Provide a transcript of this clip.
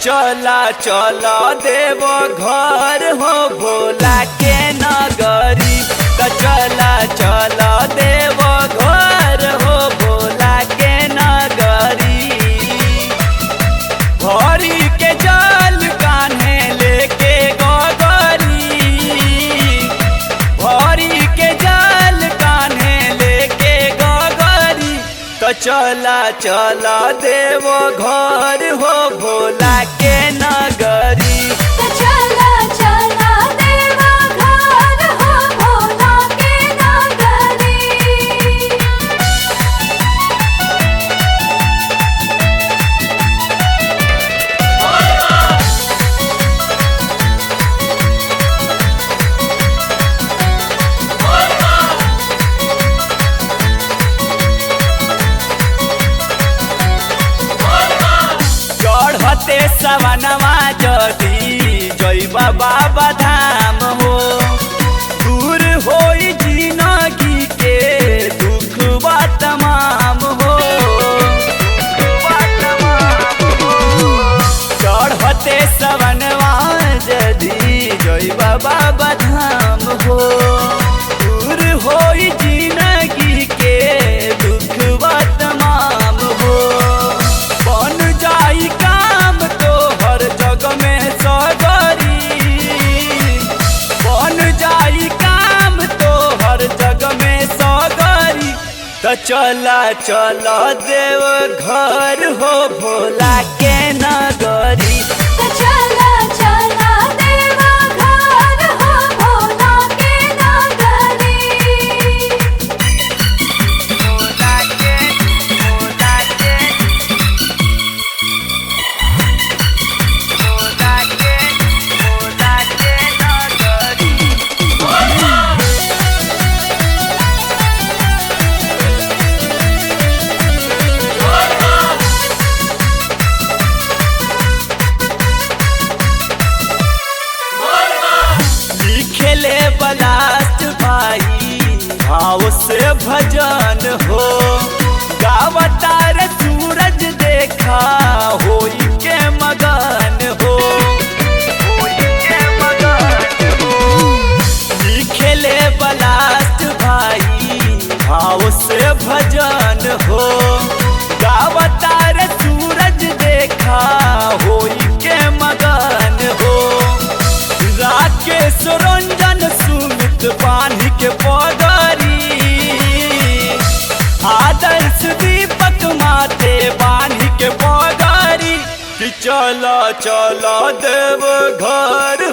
चला चला देव घर हो भोला के नगरी त चला चला देव घर हो भोला के नगरी भरी के जल कान्हे लेके गगरी भरी के जल कान्हे लेके गगरी तो चला चला देव घर हो भोला के नगरी तो चला चला देवा घर हो भोला के नगरी चढ़ते सवनवा जदी जैब बाबा धाम हो दूर होई जिंदगी के दुख बा तमाम हो चढ़ते सवनवा जदी जैब बाबा धाम हो दूर होई जिंदगी के दुख बा तमाम हो बन जाई काम तो हर जग में सगरी बन जाई काम तो हर जग में सगरी तो चला चला देव घर हो भोला के नगरी तो चला चला देवा घर हो भोला के नगरी भोला के भोला के भोला के भोला के नगरी लिखेले बलास्ट भाई भाव से भजन हो गावतार सूरज देखा होई के मगन हो होई के मगन हो लिखेले बलास्ट भाई भाव से भजन हो गावतार सूरज देखा होई के मगन हो राकेश रंजन सुमित पानी के पगरी आदर्श दीपक माथे बानी के पगरी कि चलो चलो देव घर